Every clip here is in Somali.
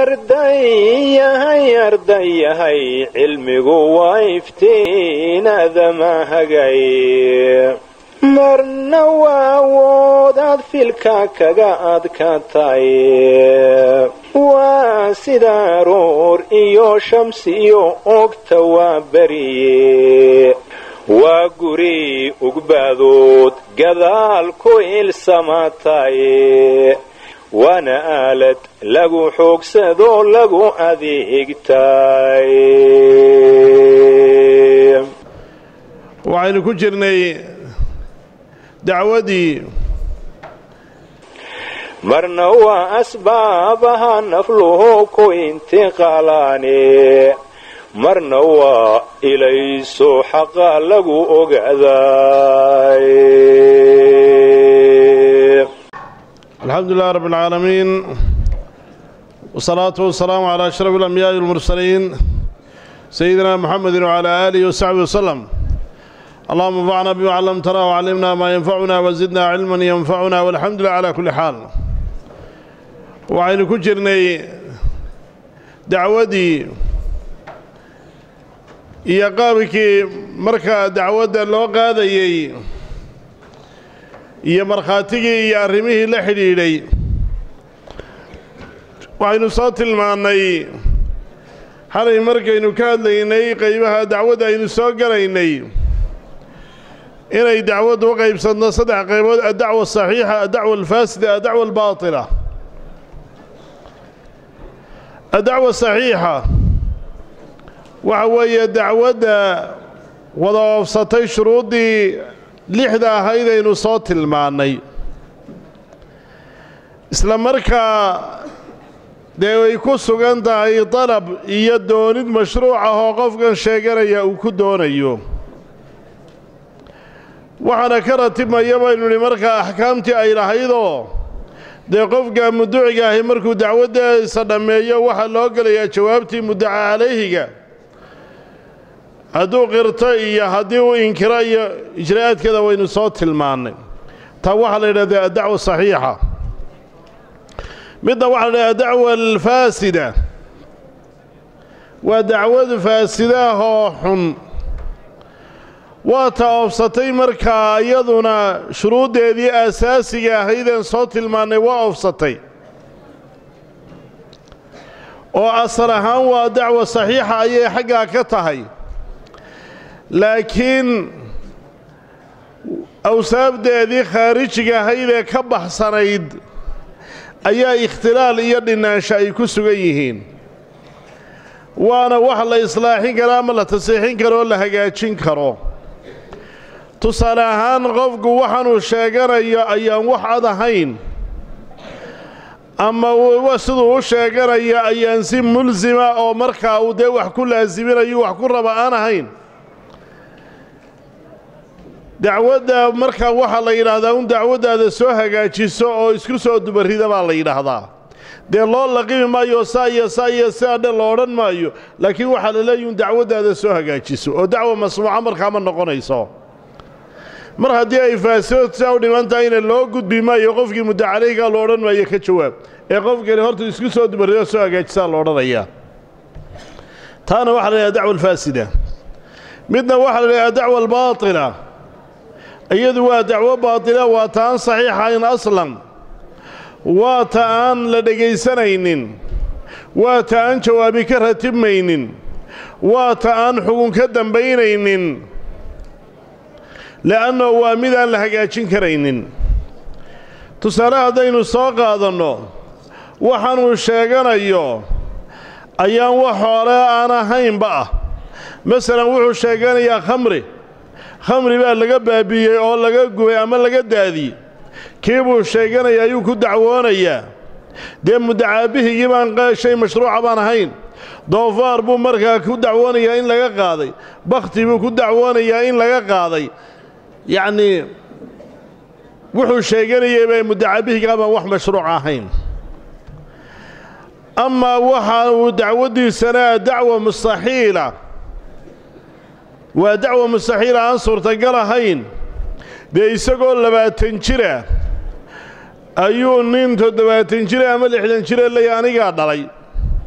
ardayahay ardayahay cilmigu waa iftiinadama hagay marna waa awoodaad filka kaga adkatay waa sida aroor iyo shamsiyo ogta waa beriye waa guri ugbaadood gadaal ku ilsamatay waana aalad lagu xoogsadoo lagu adeegtay waxaynu ku jirnay dacwadii marna waa asbaabaha nafluhu ku intiqaalaane marna waa ilayso xaqa lagu ogaaday alxamdu lilah rab اlcaalamiin wsalaatu wasalaamu calaa ashraf اlambiyaai walmursaliin sayidina muxamedi wcalaa aalihi wasaxbi waslem allahuma anfacna bima callamtana wcallimna maa yanfacuna wazidna cilman yanfacuna walxamdu lilah calaa kulli xaal waxaynu ku jirnay dacwadii iyo qaabkii markaa dacwadda loo qaadayey iyo markhaatigii iyo arrimihii la xidhiidhay waxaynu soo tilmaannay xalay markaynu ka hadlaynay qaybaha dacwadda aynu soo galaynay inay dacwaddu u qaybsanto saddex qaybood addacwa asaxiixa addacwa alfaasida addacwa albaatila addacwa saxiixa waxa weeye dacwadda wada oofsatay shuruuddii lixda ahayd aynu soo tilmaannay isla markaa dee ay ku sugan tahay dalab iyo doonid mashruuc ah oo qofkan sheeganaya uu ku doonayo waxaana ka ratibmaya baynu nidhi markaa axkaamtii ay lahaydoo dee qofka muduciga ahi markuu dacwaddiisa dhammeeyo waxaa loo gelayaa jawaabtii mudaca calayhiga hadduu qirto iyo haddii uu inkiro iyo ijraa'aadkeeda waynu soo tilmaannay taa waxaa la yidhahdaa addacwa saxiixa midna waxaa la yidhahdaa dacwa alfaasida waa dacwad faasidaah oo xun waa ta oofsatay markaa iyaduna shuruuddeedii aasaasiga ahaydeen soo tilmaannay waa oofsatay oo asal ahaan waa dacwa saxiixa ayay xaggaa ka tahay laakiin awsaabdeedii khaarijiga ahaydee ka baxsanayd ayaa ikhtilaal iyo dhinaansho ay ku sugan yihiin waana wax la islaaxin karo ama la tasiixin karo oo la hagaajin karo tusaale ahaan qofku waxaanuu sheeganayo ayaan wax ad ahayn ama siduu u sheeganayo ayaan si mulsima oo markaa uu dee wax ku laasiminayo wax ku raba aan ahayn dacwadda markaa waxaa la yidhaahdaa un dacwaddaada soo hagaajiso oo isku soo dubarrida baa la yidhaahdaa dee loo laqimi maayo saa iyo saa iyo sidaa dhan la odhan maayo laakiin waxaa la leeyahi un dacwaddaada soo hagaajiso oo dacwa masmuuca markaa ma noqonayso mar haddii ay faasido sidaa u dhiman tahayna loo gudbi maayo qofkii mudacaleygaa lo odhan maayo ka jawaab ee qofkani horta isku soo dubarrido soo hagaajisaa la odhanayaa taana waxaa la yidhaha dacwa alfaasida midna waxaa la yidhaha dacwa albaatila iyadu waa dacwo baatila waa ta aan saxiixayn aslan waa ta aan la dhegaysanaynin waa ta aan jawaabi ka ratibmaynin waa ta aan xugun ka dambaynaynin le'anno waa mid aan la hagaajin karaynin tusaale haddaynu soo qaadanno waxaanuu sheeganayo ayaan wax hore aan ahaynba ah masalan wuxuu sheeganayaa khamri khamri baa laga baabiiyey oo laga gubay ama laga daadiyey kii buu sheeganaya ayuu ku dacwoonayaa dee mudacaabihigii baan shay mashruuca baan ahayn doofaar buu markaa ku dacwoonayaa in laga qaaday bakhti buu ku dacwoonayaa in laga qaaday yacnii wuxuu sheeganayay bay mudacabihigaa baan wax mashruuc ahayn amaa waxa uu dacwaddiisana dacwa mustaxiila waa dacwa mustaxiila aan suurtagal ahayn dee isagoo labaatan jira ayuu nin toddobaatan jira ama lixdan jira leeya anigaa dhalay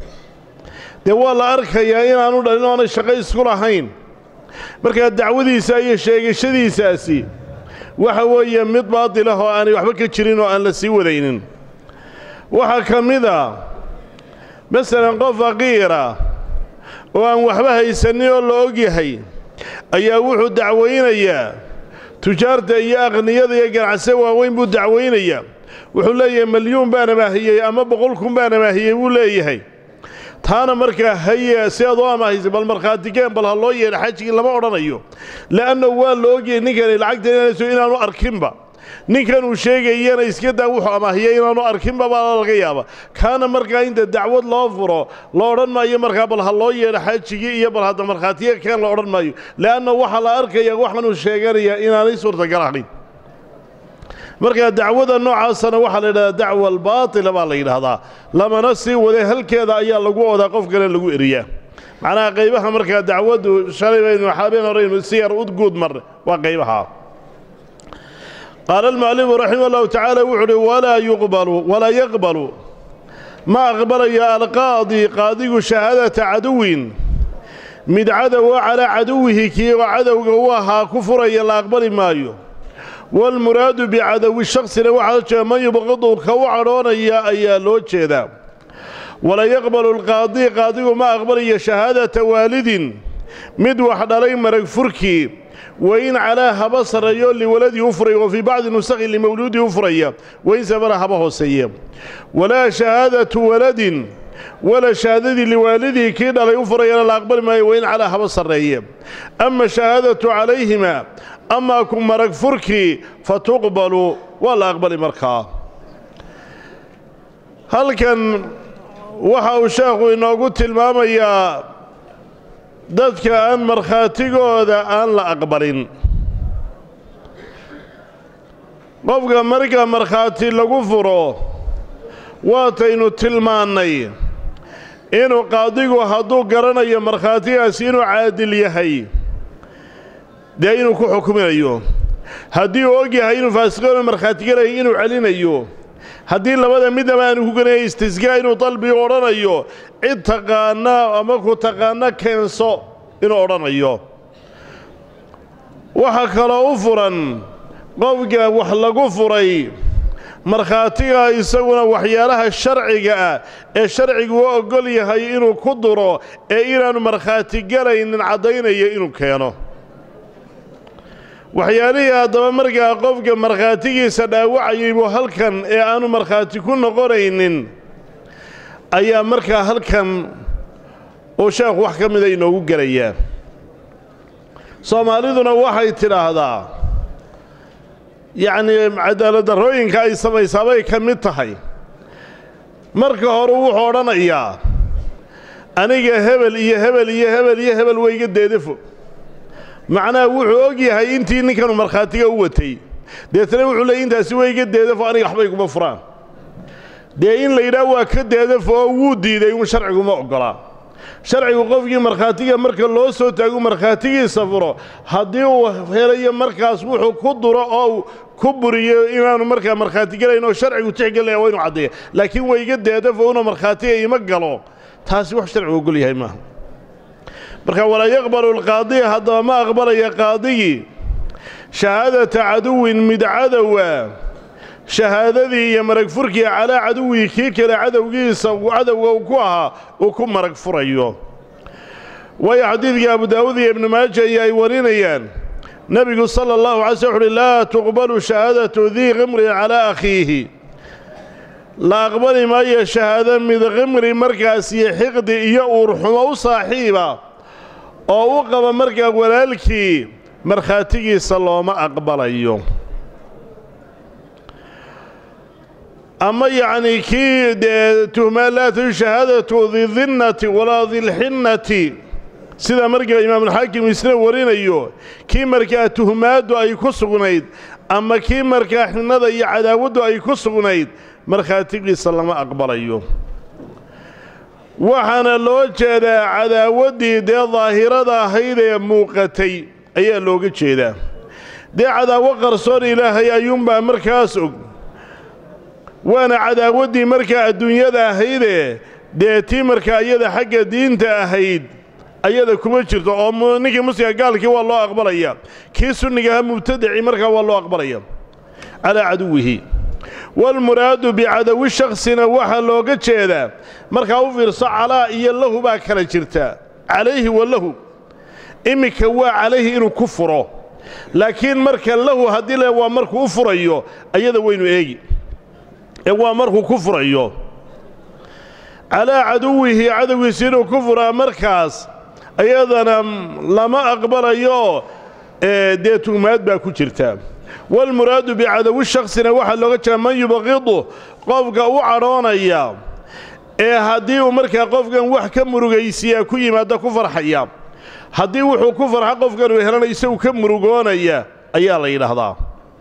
dee waa la arkayaa inaanu dhalin oonay shaqo isku lahayn markaa dacwadiisa iyo sheegashadiisaasi waxa weeye mid baadilah oo aanay waxba ka jirin oo aan la sii wadaynin waxaa ka mid a masalan qof faqiira oo aan waxba haysanin oo la og yahay ayaa wuxuu dacwaynayaa tujaarta iyo aqniyada iyo ganacse waaweyn buu dacwaynayaa wuxuu leeyahay malyuun baan amaahiyey ama boqol kun baan amaahiyey buu leeyahay taana markaa haye si aad u amaahaysa bal markhaatigeen bal ha loo yeedha xajigii lama odhanayo le'anna waa la ogyahay ninkani lacagta inanayso inaanu arkinba ninkan uu sheegayana iska daa wuxuu amaahiyey inaanu arkinba baa laga yaaba kaana markaa inta dacwad loo furo la odhan maayo markaa bal ha loo yeedha xajigii iyo bal hadda markhaatiga keen la odhan maayo le'anna waxaa la arkaya waxaanuu sheeganayaa inaanay suurtagal ahayn markaa dacwada noocaasana waxaa la yidhahdaa dacwa albaatila baa la yidhaahdaa lamana sii waday halkeeda ayaa lagu odaa qof kale lagu eriyaa macnaha qaybaha markaa dacwaddu shalay baynu xaabeen horeynu si yar udguud marne waa qaybaha qaala almu'alifu raximah allahu tacaala wuxu uhi walaa yuqbalu walaa yaqbalu ma aqbalayo alqaadi qaadigu shahaadata caduwin mid cadowa calaa caduwihi kii oo cadowga u ahaa ku furaya la aqbali maayo waalmuraadu bicadowi shaksina waxaa jeeda man yubqidu ka u cadhoonaya ayaa loo jeedaa walaa yaqbalu alqaadi qaadigu ma aqbalayo shahaadata waalidin mid wax dhalay marag furkii wain calaa haba sarreeyo liwaladii u furaya wa fii bacdi nusakhi limawluudii u furaya wain sabana haba hooseeye walaa shahaadatu waladin wala shahaadadii liwaalidii kii dhalay u furayana la aqbali maayo wain calaa haba sarreeye ama shahaadatu calayhima amaa ku marag furkii fa tuqbalu waa la aqbali markaa halkan waxa uu sheekhu inoogu tilmaamayaa dadka aan markhaatigooda aan la aqbalin qofka marka markhaati lagu furo waataynu tilmaannay inuu qaadigu hadduu garanayo markhaatigaasi inuu caadil yahay dee inuu ku xukuminayo haddii uu og yahay inuu faasiqoonu markhaatigalayo inuu celinayo haddii labada midnaba aanu ku ganaya istisgaa inuu dalbi odhanayo cid taqaana ama ku taqaana keenso inuu odhanayo waxaa kaloo u furan qofka wax lagu furay markhaatiga isaguna waxyaalaha sharciga ah ee sharcigu u oggol yahay inuu ku duro ee inaanu markhaati galaynin caddaynaya inuu keeno waxyaalihii haddaba markaa qofka markhaatigiisa dhaawacayay buu halkan ee aanu markhaati ku noqonaynin ayaa markaa halkan uu sheekhu wax ka mida inoogu gelayaa soomaaliduna waxay tidhaahdaa yacnii cadaaladdarrooyinka ay samaysaabay ka mid tahay marka hore wuxuu odhanayaa aniga hebel iyo hebel iyo hebel iyo hebel wayga deedafo macnaha wuxuu og yahay intii ninkanu markhaatiga u watay deetana wuxuu leeyay intaasi wayga deedafo aniga waxbay kuma furaan dee in la yidhaah waa ka deedafo oo wuu diiday un sharciguma oggolaa sharcigu qofkii markhaatiga marka loo soo taagu markhaatigiisa furo haddii uu helayo markaas wuxuu ku duro oo ku buriyo inaanu markaa markhaati gelayn oo sharcigu tixgelinaya waa inu caddeeya laakiin wayga deedafo inuu markhaatiga ima galo taasi wax sharcigu ogol yahay maaha marka walaa yaqbalu alqaadiya haddaba ma aqbalaya qaadigii shahaadata caduwin mid cadowa shahaadadii iyo marag furkii calaa caduwii kii kale cadowgiisa cadowga uu ku ahaa uu ku marag furayo waayo xadiidkii abu daawuud iyo ibnu maaja iyo ay warinayaan nebigu sala allahu alay sl uxuhi laa tuqbalu shahaadatu dii qimrin calaa akhiihi la aqbali maayo shahaado mid qimri markaas iyo xiqdi iyo uurxumo u saaxiiba oo u qaba markaa walaalkii markhaatigiisa looma aqbalayo ama yacnii kii dee tuhmaa laa taju shahaadatu didinnati walaa dilxinnati sida markaa imaamulxaakim isna warinayo kii markaa tuhmaaddu ay ku sugnayd ama kii markaa xinnada iyo cadaawaddu ay ku sugnayd markhaatigiisa lama aqbalayo waxaana loo jeedaa cadaawaddii dee daahirada ahayd ee muuqatay ayaa looga jeedaa dee cadaawo qarsoon ilaahay ayuunbaa markaas og waana cadaawaddii markaa adduunyada ahaydee dee tii markaa iyada xagga diinta ahayd ayada kuma jirto oo ninkii muslimka gaalkii waa loo aqbalaya kii sunnigaha mubtadaci markaa waa loo aqbalaya calaa caduwihi waalmuraadu bicadawi shaksina waxaa looga jeedaa markaa u fiirso calaa iyo lahu baa kala jirta calayhi wa lahu iminka waa calayhi inuu ku furo laakiin marka lahu haddii le waa markuu u furayo ayada waynu eegi ee waa markuu ku furayo calaa caduwihi cadowgiisi inuu ku furaa markaas ayadana lama aqbalayo dee tuhmaad baa ku jirta waalmuraadu bicadawi shaksina waxaa looga jeeda man yubqidu qofka u cadhoonaya ee haddii uu markaa qofkan wax ka murugaysiyaa ku yimaada ku farxaya haddii wuxuu ku farxa qofkan uu helana isagu ka murugoonaya ayaa la yidhaahdaa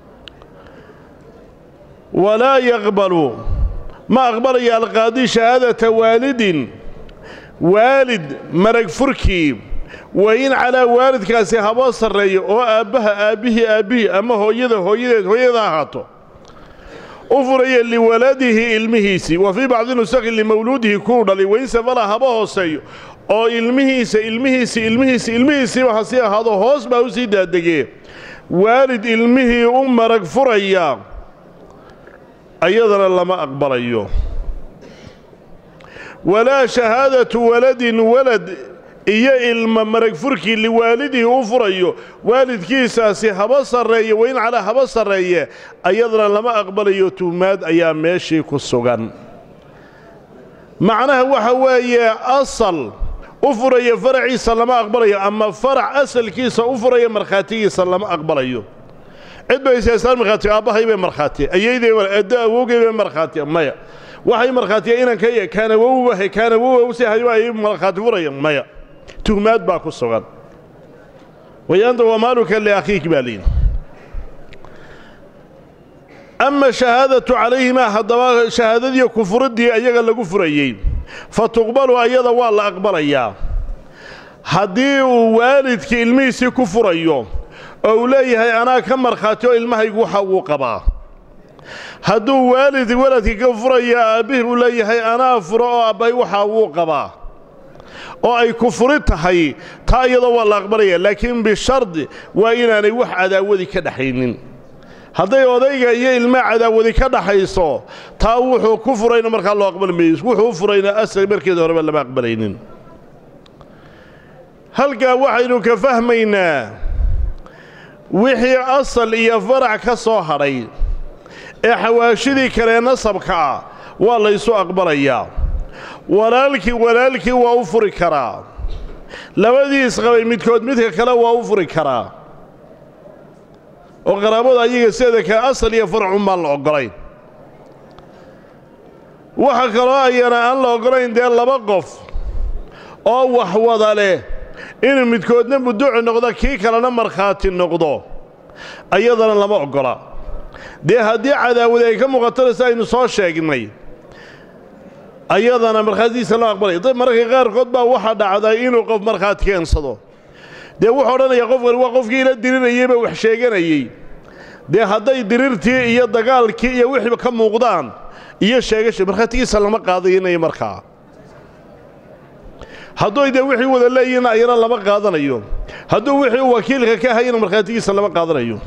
walaa yaqbalu ma aqbalaya alqaadi shahaadata waalidin waalid marag furkii wa in calaa waalidkaasi haboo sarreeyo oo aabbaha aabbihii aabbihii ama hooyada hooyadeed hooyada ahaato u furaya liwaladihi ilmihiisii wa fii bacdi nusakhi limawluudihi kuu dhalay wainsafala haba hooseeyo oo ilmihiisa ilmihiisi ilmihiisi ilmihiisiiba ha sii ahaado hoos baa u sii daadegee waalid ilmihii u marag furaya ayadana lama aqbalayo walaa shahaadatu waladin walad iyo ilma marag furkii liwaalidihi u furayo waalidkiisaasi haba sarreeye wain calaa haba sarreeye ayadana lama aqbalayo tuhmaad ayaa meeshii ku sugan macnaha waxa weeye asal u furaya faraciisa lama aqbalayo ama farac asalkiisa u furaya markhaatigiisa lama aqbalayo cid bay isaasaan markhaati aabbahay bay markhaatiya ayayday addo awowgay bay markhaatiya maya waxay markhaatiya inanka kaan awowbahay kaan awowa si hayo ay markhaati furaya maya tuhmaad baa ku sugan wayaanta wamaaluka liakhiik baa liin ama shahaadatu calayhimaa haddaba shahaadadii kufuriddii ayaga lagu furayey fa tuqbalu ayada waa la aqbalayaa haddii uu waalidkii ilmihiisii ku furayo oo uu leeyahay anaa ka markhaati oo ilmahaygu waxa wuu qabaa hadduu waalid waladkii ka furaya aabbihii uu leeyahay anaa furo oo aabbahay waxaa wuu qabaa oo ay kufuri tahay taa iyadoo waa la aqbalaya laakiin bishardi waa inaanay wax cadaawadi ka dhaxaynin hadday odayga iyo ilmaa cadaawadi ka dhaxayso taa wuxuu ku furayna markaa loo aqbali mayo wuxuu u furayna asal markeeda horeba lama aqbalaynin halkaa waxaynu ka fahmaynaa wixii asal iyo farac ka soo hadhay ee xawaashidii kalee nasabka ah waa laysu aqbalayaa walaalkii walaalkii waa u furi karaa labadii isqabay midkood midka kale waa u furi karaa oo qaraabada ayaga sideeda kale asal iyo faracun baan la oggolayn waxa kaloo ayana aan la oggolayn dee laba qof oo wax wada leh inuu midkoodna muduci noqdo kii kalena markhaati noqdo ayadana lama oggola dee haddii cadaawadi ay ka muuqatanaysa aynu soo sheegnay ayadana markhaatidiisa loo aqbalaya dad mararka qaarkood baa waxaa dhacday inuu qof markhaati keensado dee wuxuu odhanayaa qofkani waa qofkii ila dirirayeyba wax sheeganayey dee hadday dirirtii iyo dagaalkii iyo wixii ka muuqdaan iyo sheegasha markhaatigiisa lama qaadaynayo markaa hadduu dee wixii wada leeyihinna ayana lama qaadanayo hadduu wixii uu wakiilka ka hayana markhaatigiisa lama qaadanayo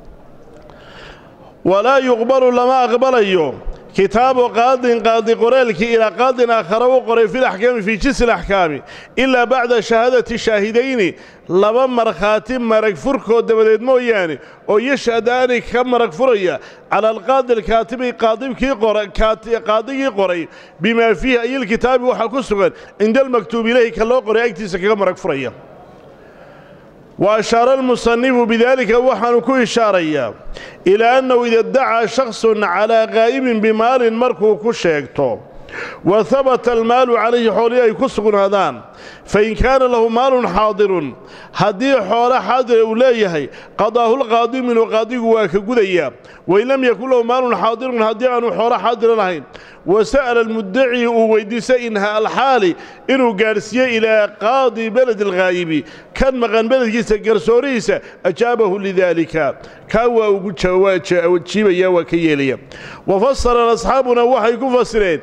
walaa yuqbalu lama aqbalayo kitaabu qaadin qaadi qoraalkii ilaa qaadin aakhara u qoray fi laxkaami fii jinsi alaxkaami ilaa bacda shahaadati shaahidayni laba markhaati marag furkood dabadeed mooyaane oo yashhadaani ka marag furaya cala alqaadi alkaatibi qaadigii qoray bimaa fiihi ayilkitaabi waxaa ku sugan cinda almaktuub ilayhi ka loo qoray agtiisa kaga marag furaya wa ashaara almusanifu bidaalika waxaanu ku ishaarayaa ilaa annahu ida dacaa shaksun calaa qaa'ibin bimaalin markuu ku sheegto wa habata almaalu calayhi xoolihii ay ku sugnaadaan fain kaana lahu maalun xaadirun haddii xoolo xaadira uu leeyahay qadaahu lqaadi minhu qaadigu waa ka gudayaa wain lam yakun lahu maalun xaadirun haddii aanu xoolo xaadira lahayn wa sa'ala almuddaci uu weyddiistay inhaa alxaali inuu gaadhsiiyey ilaa qaadi beledi alghaayibi kan maqan beledkiisa garsoorihiisa ajaabahu lidaalika kaa waa ugu jiibaya waa ka yeelaya wa fasara asxaabuna waxay ku fasireen in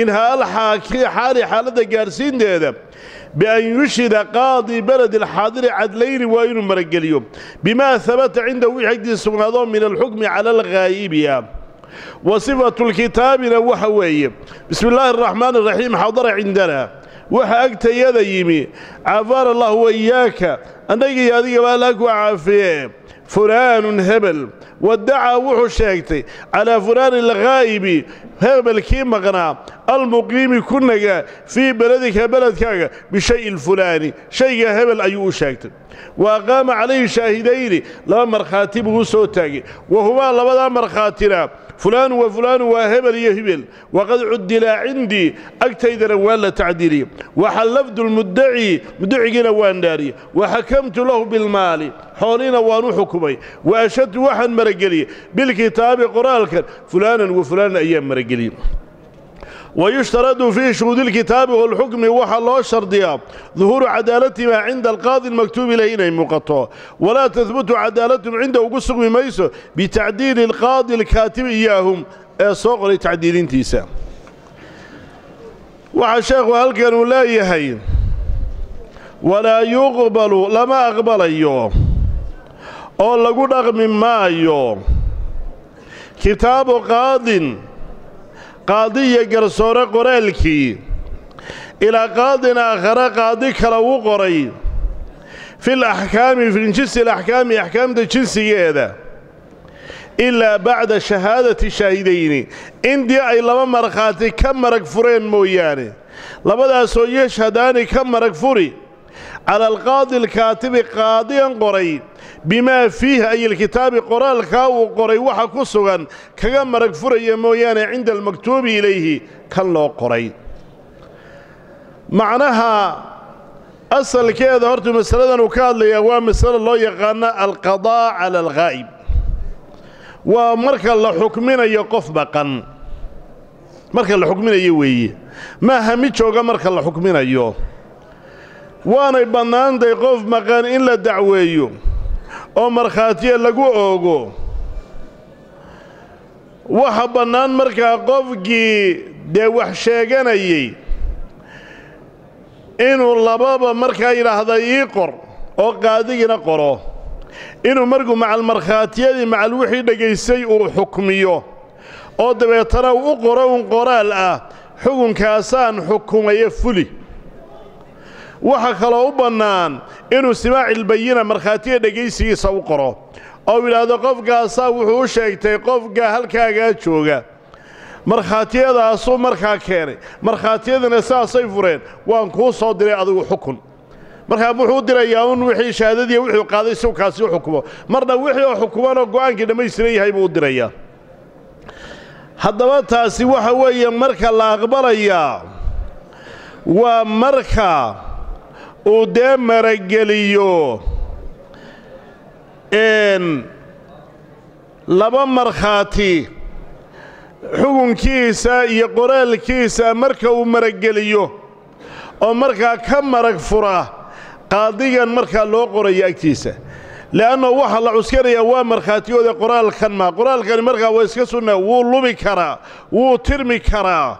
minhaa alxaali xaaladda gaadhsiinteeda bian yushhida qaadi beledi alxaadiri cadlayni waa inuu marageliyo bimaa habata cindahu wixii agtiisa sugnaadoo min alxukmi cala alghaa'ibiya wa sifatu lkitaabina waxa weeye bismi illaahi araxmaan araxiim xadara cindana waxa agtayada yimi caafaana allahu waiyaaka annagii adigaba alla ku caafiye fulaanun hebel wadacaa wuxuu sheegtay calaa fulaani alghaa'ibi hebelkii maqnaa almuqiimi ku nagaa fii beledika beledkaaga bishayi alfulaani shayga hebel ayuu u sheegtay wa aqaama calayhi shaahidayni laba markhaati buu u soo taagay wa humaa labadaa markhaatina fulaanu wa fulaanu waa hebel iyo hebel waqad cudilaa cindii agtaydana waa la tacdiiliyey waxallafdu lmuddaci muddacigiina waan dhaariyey wa xakamtu lahu bilmaali xooliina waan u xukumay wa ashadtu waxaan marageliyey bilkitaabi qoraalkan fulaanan wa fulaanan ayaan marageliyey wayushtaradu fii shuhuudi اlkitaabi wاlxukmi waxaa loo shardiyaa duhuuru cadaalatimaa cinda alqaadi اlmaktuubi ilayh inay muuqato walaa tahbutu cadaalatun cinda ugu sugmi mayso bitacdiili اlqaadi اlkaatibi iyaahum ee soo qoray tacdiilintiisa waxaa sheekhu halkan uu leeyahay walaa yuqbalu lama aqbalayo oo lagu dhaqmi maayo kitaabu qaadin qaadi iyo garsoore qoraalkii ilaa qaadin aakhare qaadi kale uu qoray fil axkaami fi jinsi alaxkaami axkaamta jinsigeeda ilaa bacda shahaadati shaahidayni intii ay laba markhaati ka marag fureen mooyaane labadaasoo yashhadaani ka marag furi cala alqaadi alkaatibi qaadigan qoray bimaa fiihi ay ilkitaabi qoraalkaa uu qoray waxa ku sugan kaga marag furaya mooyaane cinda almaktuubi ilayhi kan loo qoray macnaha asalkeeda horta masaladan uu ka hadlayaa waa masalo loo yaqaano alqadaa cala alghaa'ib waa marka la xukminayo qof maqan marka la xukminayo weeye maaha mid jooga marka la xukminayo waanay bannaantahay qof maqan in la dacweeyo oo markhaatiya lagu oogo waxa bannaan markaa qofkii dee wax sheeganayey inuu lababa markaa yidhaahda ii qor oo qaadigina qoro inuu markuu macal markhaatiyadii macal wixii dhegaystay uu xukmiyo oo dabeetana u qoro un qoraal ah xukunkaasaan xukumayo fuli waxa kaloo u bannaan inuu simaacilbayina markhaatiga dhegaysigiisa u qoro oo yidhaahdo qofkaasaa wuxuu u sheegtay qofka halkaagaa jooga markhaatiyadaasuu markaa keenay markhaatiyadina saasay fureen waan kuu soo diray adigu xukun markaa wuxuu dirayaa un wixii shahaadadii wuxuu qaaday si kaasi u xukumo marna wixii oo xukumanoo go'aankii dhammaystiran yahay buu u dirayaa haddaba taasi waxa weeye marka la aqbalayaa waa marka uu dee marageliyo laba markhaati xukunkiisa iyo qoraalkiisa marka uu marageliyo oo markaa ka marag fura qaadigan markaa loo qorayo agtiisa le'anno waxaa la cuskanayaa waa markhaatigooda qoraalkan maa qoraalkani markaa waa iska sunnaa wuu lumi karaa wuu tirmi karaa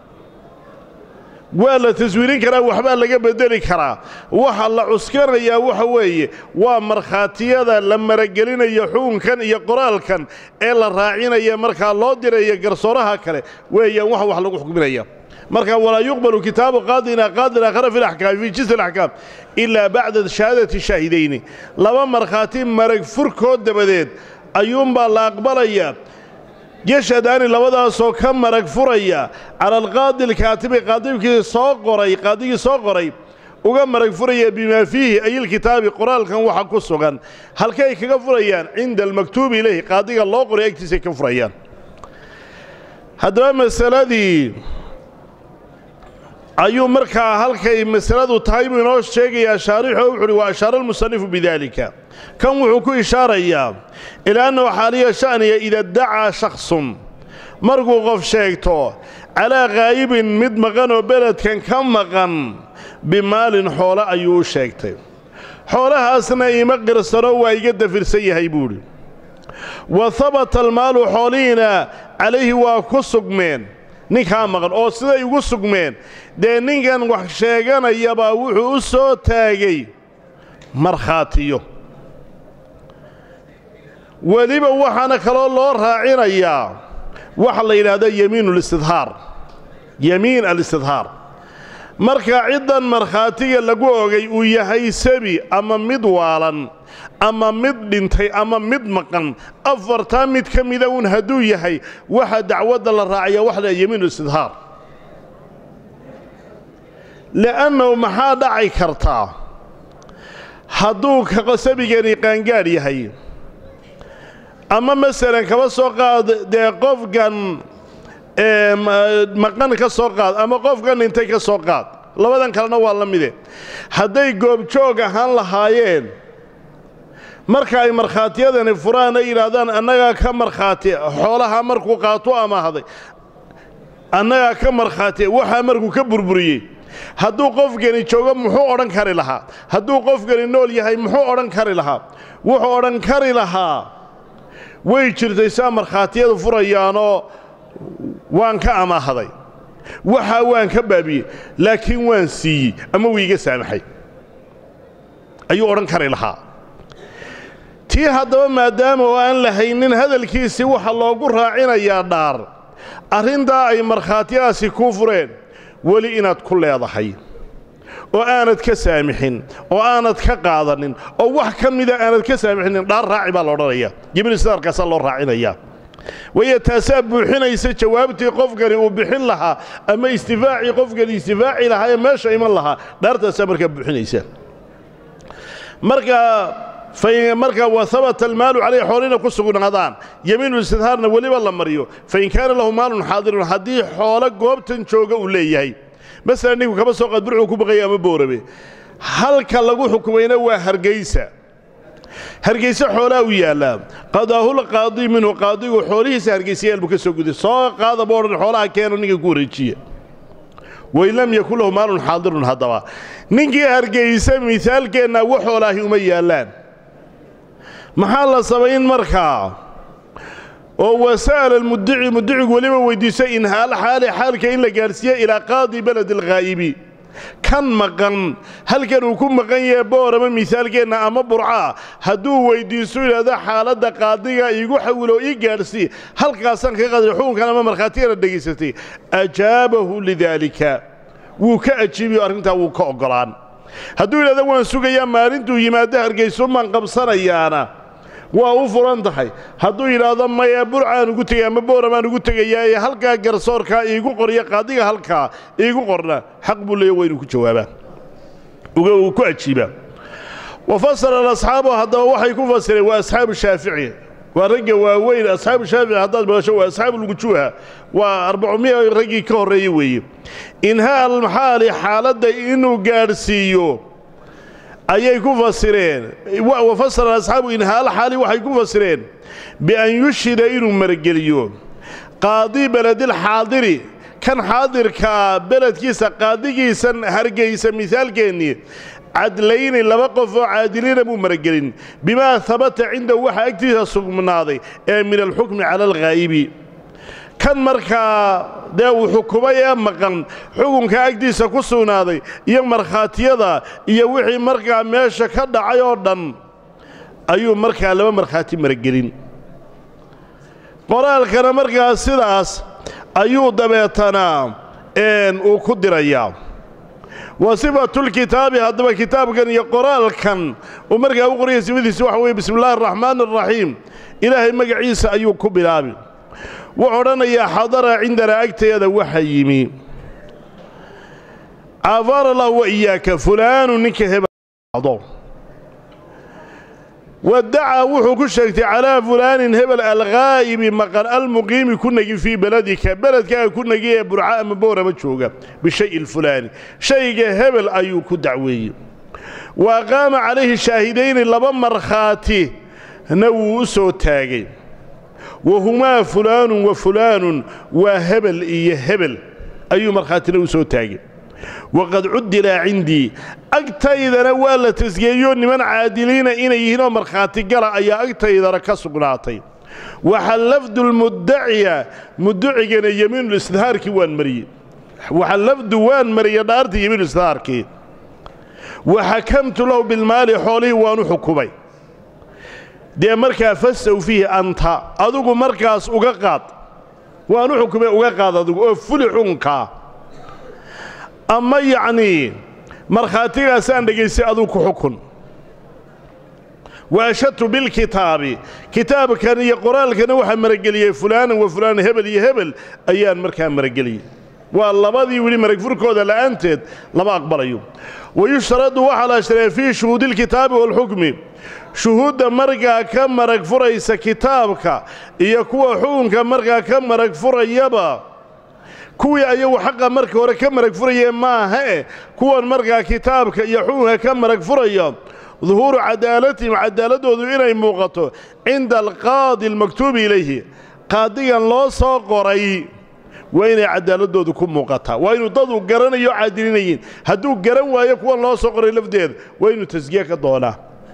waa la taswiirin karaa waxbaa laga beddeli karaa waxa la cuskanayaa waxa weeye waa markhaatiyada la maragelinayo xukunkan iyo qoraalkan ee la raacinaya markaa loo diraya garsooraha kale weeyaan waxa wax lagu xukminaya marka walaa yuqbalu kitaabu qaadina qaadin aakhara fi laxkaami fii jinsi alaxkaam ilaa bacda shahaadati shaahidayni laba markhaati marag furkood dabadeed ayuunbaa la aqbalayaa yashhadaani labadaasoo ka marag furaya cala alqaadi alkaatibi qaadibkii soo qoray qaadigii soo qoray uga marag furaya bimaa fiihi ay ilkitaabi qoraalkan waxa ku sugan halkay kaga furayaan cinda almaktuubi ilayhi qaadiga loo qoray agtiisay ka furayaan haddaba masaladii ayuu markaa halkay masaladu tahay buu inoo sheegayaa shaarixo wuxu uhi wa ashaara almusanifu bidaalika kan wuxuu ku ishaarayaa ilaa annahu xaaliya sha'niya ida dacaa shakhsun markuu qof sheegto calaa khaayibin mid maqan oo beledkan ka maqan bimaalin xoole ayuu u sheegtay xoolahaasna ima qirsano waa iga dafirsan yahay buudhi wa habata almaalu xoolihiina calayhi waa ku sugmeen ninkaa maqan oo siday ugu sugmeen dee ninkan wax sheeganayabaa wuxuu u soo taagay markhaatiyo weliba waxaana kaloo loo raacinayaa waxa la yidhaahda yemiin alistidhaar yemiin alistidhaar marka ciddan markhaatiga lagu ogay uu yahay sabi ama mid waalan ama mid dhintay ama mid maqan afartaa mid ka mida uun hadduu yahay waxa dacwadda la raacaya waxa la yemiin alistidhaar li'annahu maxaa dhaci kartaa hadduu sabigani qaangaadh yahay ama masalan kaba soo qaad dee qofkan maqan ka soo qaad ama qofkan dhintay ka soo qaad labadan kalena waa la mide hadday goobjoog ahaan lahaayeen marka ay markhaatiyadani furaan ay yidhaahdaan annagaa ka markhaati xoolaha markuu qaato amaahday annagaa ka markhaati waxaa markuu ka burburiyey hadduu qofkani joogo muxuu odhan kari lahaa hadduu qofkani nool yahay muxuu odhan kari lahaa wuxuu odhan kari lahaa way jirtay saa markhaatiyadu furayaanoo waan ka amaahday waxaa waan ka baabiyey laakiin waan siiyey ama wuu iga saamaxay ayuu odhan kari lahaa tii haddaba maadaama oo aan lahaynin hadalkiisii waxa loogu raacinayaa dhaar arrintaa ay markhaatiyadaasi kuu fureen weli inaad ku leedahay oo aanad ka saamixin oo aanad ka qaadanin oo wax ka mida aanad ka saamixinin dhaar raaci baa la odhanaya jibriilsidaarkaasaa loo raacinayaa waayo taasaa buuxinaysa jawaabtii qofkani uu bixin lahaa ama istifaacii qofkani istifaaci lahaa ee meesha iman lahaa dhaartaasaa markaa buuxinaysa markaa marka wa habata almaalu calayh xoolina ku sugnaadaan yemiinu istidhaarna weliba la mariyo fain kaana lahu maalun xaadirun haddii xoolo goobtan jooga uu leeyahay masalan ninku kaba soo qaad burcuu ku baqaya ama boorabe halka lagu xukumayna waa hargaysa hargayse xoolaa u yaallaa qadaahulqaadi minhu qaadigu xoolihiisa hargaysayaal buu ka soo guday soo qaada boo odhan xoolaha keeno ninka ku wareejiya wain lam yakun lahu maalun xaadirun haddaba ninkii hargayse misaalkeenna wax xoolaahi uma yaallaan maxaa la samayn markaa oo wasa'ala almudici mudicigu weliba weyddiisay inhaal xaali xaalka in la gaadhsiiye ilaa qaadi beledi alghaa'ibi kan maqan halkan uu ku maqan yahe boorama misaalkeenna ama burcaa hadduu weyddiisto yidhahdo xaaladda qaadiga iigu xawilo ii gaadhsii halkaasaan ka qadri xukunkan ama markhaatigana dhegaysatay ajaabahu lidaalika wuu ka ajiibiyo arrintaa wuu ka oggolaan hadduu yidhahdo waan sugayaa maalintuu yimaado hargayso maan qabsanayaana waa u furan tahay hadduu yidhaahdo maya burcaan ugu tegay ama booramaan ugu tegayaa ee halkaa garsoorkaa iigu qorya qaadiga halkaa iigu qorna xaq buu leeya waa inuu ku jawaabaa uu ku ajiibaa wa fasara alasxaabu haddaba waxay ku fasireen waa asxaabu shaafici waa ragga waaweyn asxaabu shaafici haddaad maqasho waa asxaabuulwujuuha waa arbacumiya raggii ka horreeye weeye inhaa almaxaali xaaladda inuu gaadhsiiyo ayay ku fasireen wa fasara asxaabu inhaal xaali waxay ku fasireen bian yushhida inuu margeliyo qaadi beledilxaadiri kan xaadirkaa beledkiisa qaadigiisan hargaysa misaalkeennii cadlayni laba qof oo caadiliina buu maragelin bimaa habata cindahu waxa agtiisa sugnaaday ee min alxukmi cala alghaa'ibi kan markaa dee uu xukumay ee maqan xukunka agtiisa ku sugnaaday iyo markhaatiyada iyo wixii markaa meesha ka dhacay oo dhan ayuu markaa laba markhaati maragelin qoraalkana markaa sidaas ayuu dabeetanaa uu ku dirayaa wa sifatulkitaabi haddaba kitaabkan iyo qoraalkan uu markaa u qoraya sifadiisi waxa weye bismi illaahi araxmaan araxiim ilaahay magaciisa ayuu ku bilaabi wuxuu odhanayaa xadara cindanaa agtayada waxa yimi caafara allahu wa iyaaka fulaanu ninka hebeldo wadacaa wuxuu ku sheegtay calaa fulaanin hebel alghaa'ibi maqan almuqiimi ku negi fii beledika beledkaaga ku negi ee burca ama boorama jooga bishayi lfulaani shayga hebel ayuu ku dacweeyey wa aqaama calayhi shaahidayni laba markhaatina wuu u soo taagay wahumaa fulaanun wa fulaanun waa hebel iyo hebel ayuu markhaatina u soo taagay waqad cuddilaa cindii agtaydana waa la tasgeeyo niman caadiliina inay yihiin oo markhaati gala ayaa agtaydana ka sugnaatay waxa lafdu lmuddaciya mudducigana yemiinulisdhaarkii waan mariyey waxa lafdu waan mariya dhaartii yemiinulisdhaarkii wa xakamtu lahu bilmaali xoolihii waanu xukumay dee markaa fasaw fiihi anta adigu markaas uga qaad waanu xukumay uga qaad adigu oo fuli xunkaa ama yacnii markhaatigaasaan dhegaystay adigu ku xukun waashadtu bilkitaabi kitaabkan iyo qoraalkana waxaa marageliyey fulaanan wa fulaanan hebel iyo hebel ayaan markaa marageliyey waa labadii weli marag furkooda la'aanteed lama aqbalayo wayushtaradu waxaa la shtaree fii shuhuudi lkitaabi waalxukmi shuhuudda markaa ka marag furaysa kitaabka iyo kuwa xukunka markaa ka marag furayaba kuwii ayagu xaqa marka hore ka marag furayee maahae kuwan markaa kitaabka iyo xukunka ka marag furaya duhuuru cadaalatihim cadaaladoodu inay muuqato cinda alqaadi almaktuubi ilayhi qaadigan loo soo qoray waa inay cadaaladoodu ku muuqataa waa inuu dadu garanayo caadilinayiin hadduu garan waayo kuwan loo soo qoray lafdeeda waa inuu tasgiye ka doonaa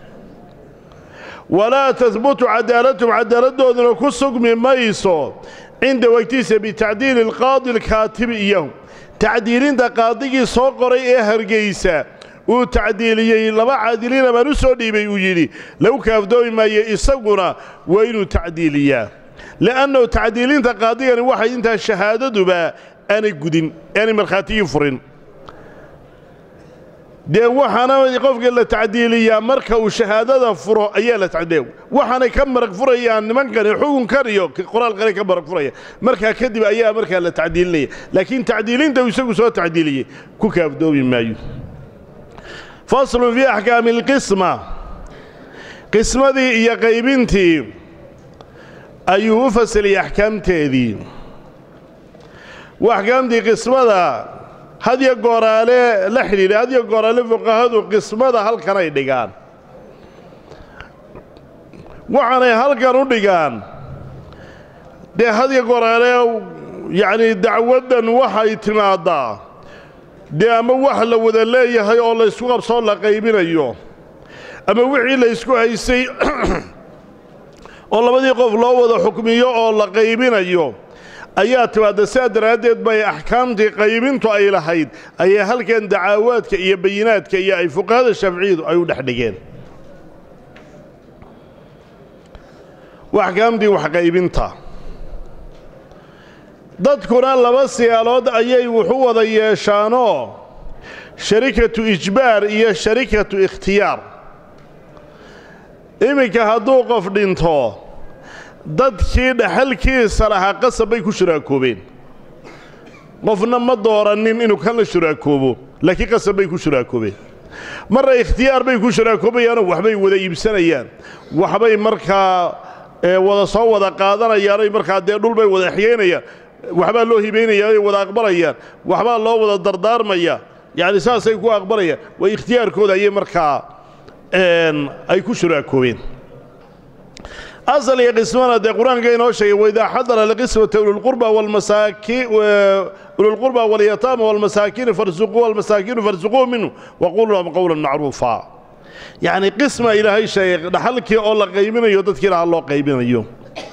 walaa tahbutu cadaalatahum cadaaladdooduna ku sugmi mayso cinda wegtiisa bitacdiili alqaadi alkaatibi iyahum tacdiilinta qaadigii soo qoray ee hargaysa uu tacdiiliyey laba caadiliina baan u soo dhiibay uu yidhi lagu kaafdoomi maayo isaguna waa inuu tacdiiliyaa li'annahu tacdiilinta qaadigani waxay intaa shahaadaduba aanay gudin aanay markhaatigii furin dee waxaana qofka la tacdiiliyaa marka uu shahaadada furo ayaa la tacdiiliya waxaanay ka marag furayaan nimankani xukunkan iyo qoraalkani ka marag furaya markaa kadib ayaa markaa la tacdiilinaya laakiin tacdiilinta uu isagu soo tacdiiliyey ku kaafdoomi maayo faslun fii axkaami alqisma qismadii iyo qaybintii ayuu u fasiliyey axkaamteedii axkaamtii qismada hadyo gooraale la xidhiidha hadyo gooraale fuqahadu qismada halkan ay dhigaan waxaanay halkan u dhigaan dee hadyo gooraale yacnii dacwaddan waxay timaaddaa dee ama wax la wada leeyahay oo laysku qabsoo la qaybinayo ama wixii laysku haysay oo labadii qof loo wada xukmiyo oo la qaybinayo ayaa timaadda sidaa daraaddeed bay axkaamtii qaybintu ay lahayd ayaa halkan dacaawaadka iyo bayinaadka iyo ay fuqahada shaaficiyadu ay u dhex dhigeen axkaamtii waxqaybinta dadkuna laba siyaalood ayay wuxu wada yeeshaanoo sharikatu ijbaar iyo sharikatu ikhtiyaar iminka hadduu qof dhinto dadkii dhaxalkiisa lahaa qasab bay ku shuraakoobeen qofna ma doorannin inuu kan la shuraakoobo laakiin qasab bay ku shuraakoobeen marna ikhtiyaar bay ku shuraakoobayaanoo waxbay wada iibsanayaan waxbay markaa wada soo wada qaadanayaanoy markaa dee dhulbay wada exyeynayaan waxbaa loo hibaynaya ay wada aqbalayaan waxbaa loo wada dardaarmaya yacni saasay ku aqbalayaan waa ikhtiyaarkooda ayay markaa ay ku shuraakoobeen asal iyo qismana dee qur-aanka inoo sheegay waidaa xadara liqismata ululqurba walmasaaki ululqurba walyataama walmasaakiini farsuquu walmasaakiinu farsuquu minhu waquluu lahum qowlan macruufa yacni qisma ilaahay sheegay dhaxalkii oo la qaybinayo dadkii lahaa loo qaybinayo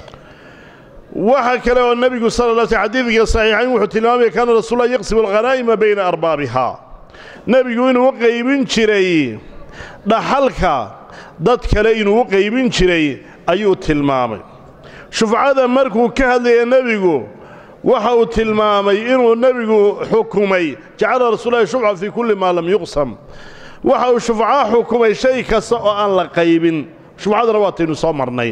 waxa kale oo nebigu sala la sl xadiidka saxiixayn wuxuu tilmaamaya kaana rasuullah yaqsimu alghanaa'ima bayna arbaabihaa nebigu inuu u qaybin jiray dhaxalka dad kale inuu u qaybin jiray ayuu tilmaamay shufcada markuu ka hadlaya nebigu waxa uu tilmaamay inuu nebigu xukumay jacala rasuulahi shufca fii kulli maa lam yuqsam waxa uu shufca xukumay shay kasta oo aan la qaybin shufcadana waataynu soo marnay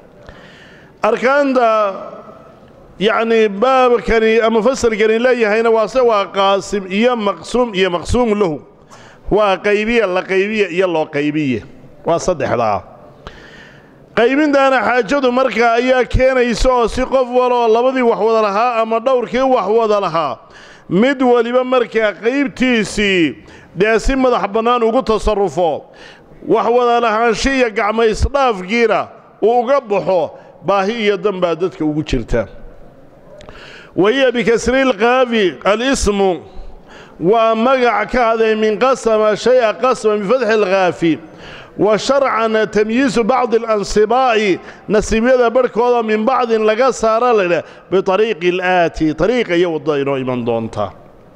arkaanta yacnii baabkani ama fasalkani leeyahayna waase waa qaasim iyo maqsuum iyo maqsuum lahu waa qaybiye la qaybiye iyo loo qaybiye waa saddexdaa qaybintaana xaajadu markaa ayaa keenaysa oo si qof waloo labadii wax wada lahaa ama dhowrkii wax wada lahaa mid weliba markaa qaybtiisii dee si madax bannaan ugu tasarrufo wax wada lahaansho iyo gacmaysdhaafkiina uu uga baxo baahi iyo dan baa dadka ugu jirta wa hiya bikasri lqaafi alismu waa magac ka haday min qasama shay-a qasma bifatxi alkhaafi wa sharcan tamyiisu bacdi alansibaa'i nasiibyada barhkooda min bacdin laga saara laydhah biariiqi alaati ariiqa iyo waddada inoo iman doonta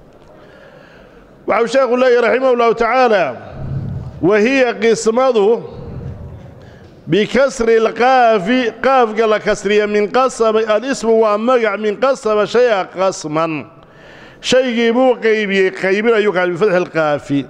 waxau sheekhu leeyahy raximah ullahu tacaala wa hiya qismadu bikasri lqaafi qaafka la kasriya min qasama alismu waa magac min qasama shaya qasman shaygii buu qaybiyey qaybinayuu kaa bifatxi lqaafi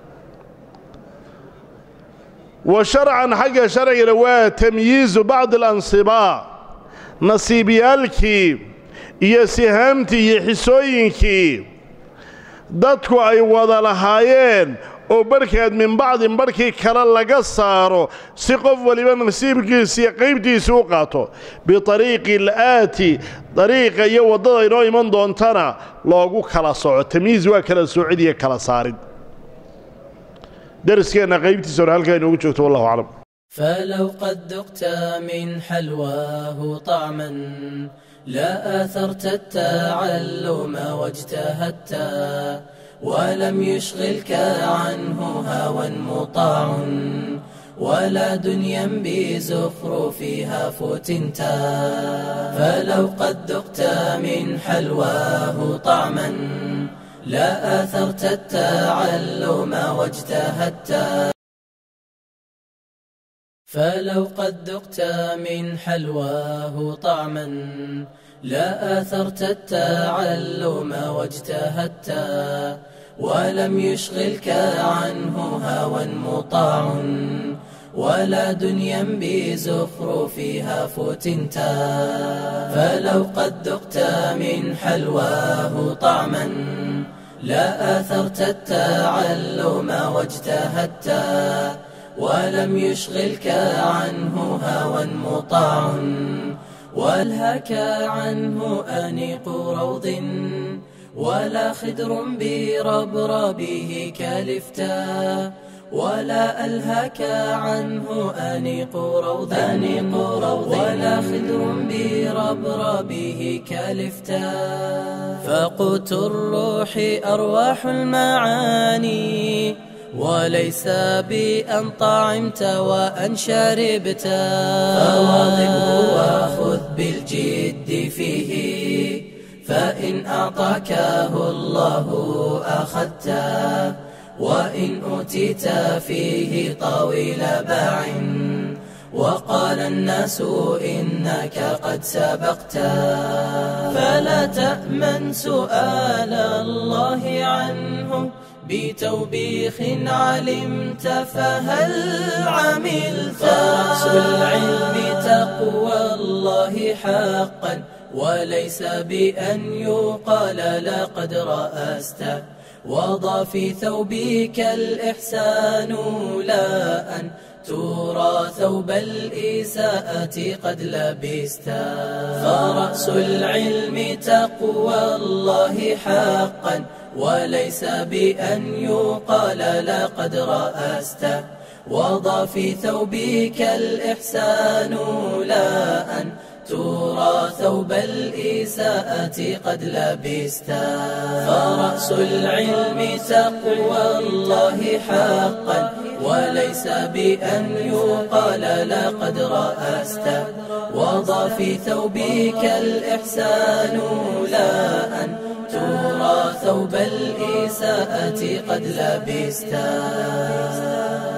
wa sharcan xagga sharcigana waa tamyiizu bacdi alansibaa nasiibyaalkii iyo sihaamtii iyo xisooyinkii dadku ay wada lahaayeen oo barhkaad min bacdin barhkii kale laga saaro si qof waliba nasiibkiisiiyo qaybtiisi u qaato biariiqi alaati dariiqa iyo waddada inoo iman doontana loogu kala soco tamyiis waa kala soocid iyo kala saarid dariskeenna qaybtiisa hore halkaa inoogu joogto wallahu aclam فلو قد ذقت من حلواه طعما لا آثرت التعلم واجتهدت ولم يشغلك عنه هوى مطاع ولا دنيا بزخرفها فتنت فلو قد ذقت من حلواه طعما لا آثرت التعلم واجتهدت فلو قد ذقت من حلواه طعما لا آثرت التعلم واجتهدت ولم يشغلك عنه هوى مطاع ولا دنيا بزخرفها فتنت فلو قد ذقت من حلواه طعما لا آثرت التعلم واجتهدت ولم يشغلك عنه هوى مطاع والهك عنه أنيق روض ولا خدر بربربه كالفتا ولا ألهك عنه أنيق روض أنيق روض ولا خدر بربربه كالفتا فقوت الروح أرواح المعاني وليس بأن طعمت وأن شربت فواظبه وخذ بالجد فيه فإن أعطاكه الله أخذته وإن أوتيت فيه طويل باع وقال الناس إنك قد سبقت فلا تأمن سؤال الله عنه بتوبيخ علمت فهل عملت فرأس العلم تقوى الله حقا وليس بأن يقال لقد رأست وضع في ثوبك الإحسان لا أن ترى ثوب الإساءة قد لبست فرأس العلم تقوى الله حقا وليس بأن يقال لقد رأست وضع في ثوبك الإحسان لا أن ترى ثوب الإساءة قد لبست فرأس العلم تقوى الله حقا وليس بأن يقال لقد رأست وضع في ثوبك الإحسان لا أن ترى ثوب الإساءة قد لبست